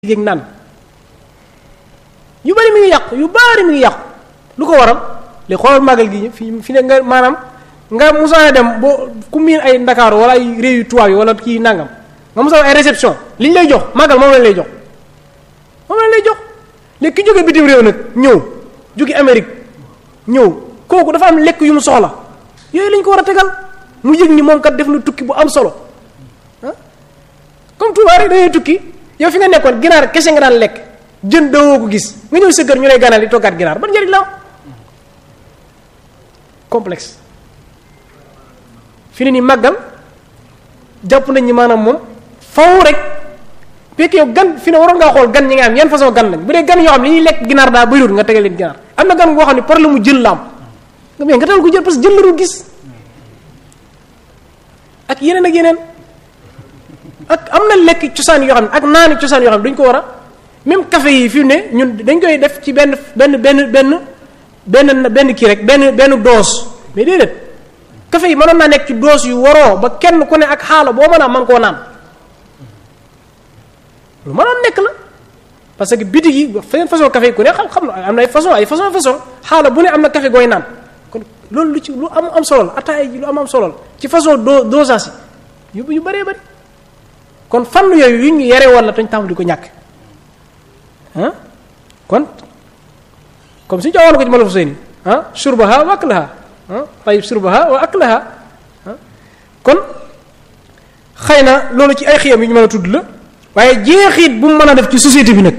géeg naan yu bari mi ngi yàqu yu bari mi ngi yàqu lu ko waral li xoolal màggal gi fi fi ne nga maanaam nga musaana dem boo ku miin ay ndakaaru wala ay réew yu tubaab yi wala kii nangam nga musaana ay réception li ñu lay jox màggal moom lañ lay jox moom lañ lay jox léegi ki jóge bitim réew nag ñëw jóge Amérique ñëw kooku dafa am lekk yu mu soxla yooyu lañ ko war a tegal mu yëg ni moom kat def na tukki bu am solo ah comme Touba rek dañuy tukki yow fi nga nekkoon ginaar kese nga daan lekk jën dawoo ko gis nga ñëw sa kër ñu lay ganal di toggaat ginaar ban njëriñ la am complexe fi ne nii màggal jàpp nañ ñi maanaam moom faw rek fekk yow gan fi ne waroon ngaa xool gan ñi nga am yan façon gan lañ bu dee gan yoo xam ne li ñuy lekk ginaar daa bëriwul nga tegal leen ginaar am na gan goo xam ne problème mu jën la am nga mais nga tegal ko jël parce que jën la dul gis ak yeneen ak yeneen ak am na lekk cosaan yoo xam ne ak naani cosaan yoo xam ne dañ ko war a même café yi fi ne ñun dañ koy def ci benn benn benn benn benn benn kii rek benn benn dose mais déedéet café yi mënoon naa nekk ci dose yu waroo ba kenn ku ne ak xaala boo mën a mën koo naan lu mënoon nekk la parce que bitig yi feneen façon café yi ku ne xam xam na am na ay façon ay façon façon xaala bu ne am na café gooy naan kon loolu lu ci lu am am solo la ataaya ji lu am am solo la ci façon do dosage yi yu yu bëree bëri kon fànn yooyu yu ñu yare woon la tañ tàmm di ko ñàkk ah kon comme suñu joxoon ko ci malaf seeni ah surbaha wa aklaha ah tayib surbaha wa aklaha ah kon xëy na loolu ci ay xiyam yu ñu mën a tudd la waaye jeexit bu mu mën a def ci société bi nag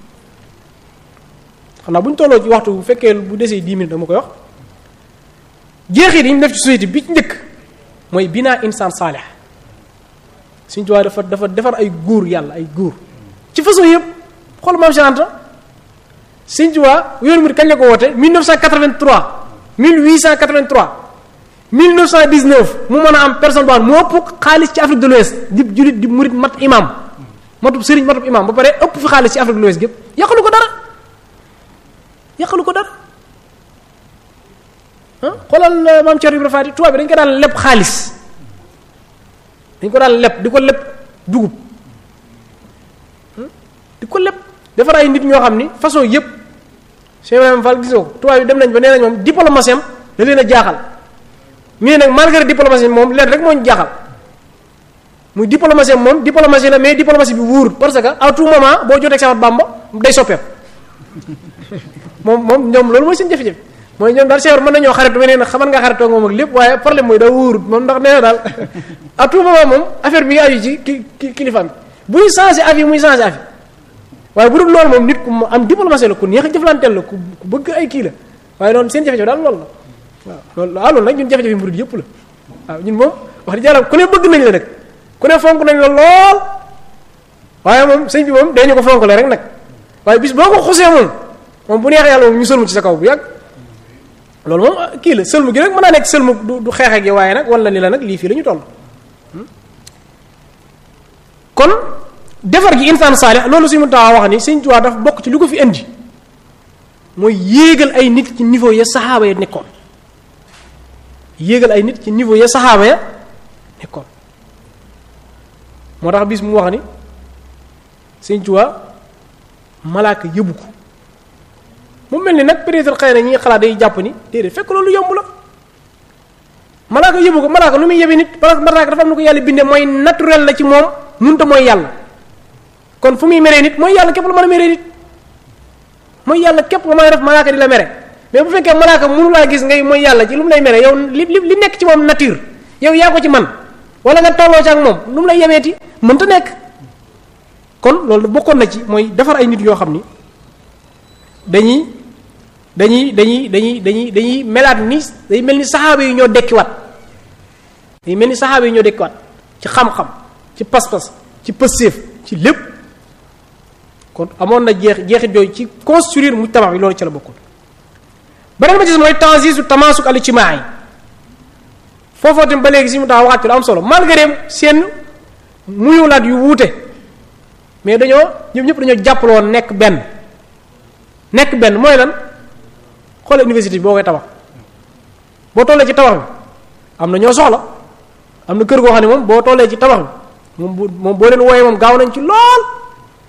xam naa bu ñu tolloo ci waxtu bu fekkee bu desee dix minutes dama koy wax jeexit yi ñu def ci société bi ci njëkk mooy binaa insaan saalih suñu tubaab dafa dafa defar ay góor yàlla ay góor ci façon yëpp xool maam Cheikh Anta suñu tubaab yoonu murid kañ la ko woote 1983 1883 1919 mu mën a am personne boo xam moo ëpp xaalis ci Afrique de l'Ouest di julit di murid mat imam matub sëriñ matub imam ba pare ëpp fi xaalis ci Afrique de l'Ouest gépp yàqalu ko dara yàqalu ko dara ah xoolal maam Thierno Ibrahima Fati tubaab bi dañ ko daan leb xaalis dañ ko daan leb di ko leb dugub di ko leb defar ay nit ñoo xam ni façon yëpp Cheikh Ibrahima Fall gisoo ko tubaab yi dem nañ ba nee nañ moom diplomatie am da leen a jaaxal mais nag malgré diplomatie moom leen rek moo ñu jaaxal muy diplomatie am moom diplomatie la mais diplomatie bi wóorul parce que à tout moment boo jotee Cheikh Bamba day soppeeku moom moom ñoom loolu mooy seen jafe-jafe mooy ñoom daal Cheikh mën nañoo xaritu mais nee na xaman nga xaritoo moom ak lépp waaye problème mooy daa wóorut moom ndax nee na daal à tout moment moom affaire bi nga aju ci ki kilifaam bi buy changé avis muy changé avis waaye bu dul loolu moom nit ku am diplomatie la ku neex a jëflanteel la ku bëgg ay kii la waaye noonu seen jafe-jafe daal loolu la waaw loolu waaw loolu nag ñun jafe-jafe murid yëpp la waaw ñun moom wax dëgg yàlla ku ne bëgg nañ la nag ku ne fonk nañ la lool waaye moom sëñ bi moom dañu ko fonk la rek nag waaye bis boo ko xusee moom moom bu neexee yàlla moom ñu sëlmu ci sa kaw bu yàgg loolu moom kii la sëlmu gi rek mën naa nekk sëlmu du du xeex ak yow waaye nag wala ni la nag lii fii la ñu toll kon defar gi insaan saalih loolu suñu taxaw wax ni sëñ Tuubaa dafa bokk ci lu ko fi indi mooy yéegal ay nit ci niveau ya saxaaba ya nekkoon yéegal ay nit ci niveau ya saxaaba ya nekkoon moo tax bis mu wax ni sëñ Tuubaa malaaka yëbu ko mu mel ni nag peut-être xëy na ñi xalaat day jàpp ni déedéet fekk loolu yomb la malaaka yëbu ko malaaka lu muy yebi nit parce que malaaka dafa am na ko yàlla bindee mooy naturel la ci moom munta mooy yàlla kon fu muy meree nit mooy yàlla képp la mën a meree nit mooy yàlla képp nga mën a def malaaka di la mere mais bu fekkee malaaka mënu laa gis ngay mooy yàlla ci lu mu lay mere yow li li li nekk ci moom nature yow yaa ko ci man wala nga tolloo ci ak moom lu mu lay yemeeti mënta nekk kon loolu bokkoon na ci mooy defar ay nit yoo xam ni dañuy dañuy dañuy dañuy dañuy dañuy melaat ni day mel ni saxaaba yi ñoo dekkiwaat day mel ni saxaaba yi ñoo dekkiwaat ci xam-xam ci pas-pas ci pësséef ci lépp kon amoon na jeex jeexit yooyu ci construire mujtama bi loolu ci la bokkoon beneen ba ci mooy tanzisu tamasuk al ijtimaai foofoo tam ba léegi si mu tax waxaat ci lu am solo malgré seen muyulaat yu wuute mais dañoo ñoom ñëpp dañoo jàppale woon nekk benn nekk benn mooy lan xoole université bi boo koy tabax boo tollee ci tabax bi am na ñoo soxla am na kër goo xam ne moom boo tollee ci tabax bi moom bu moom boo leen wooyee moom gaaw nañ ci lool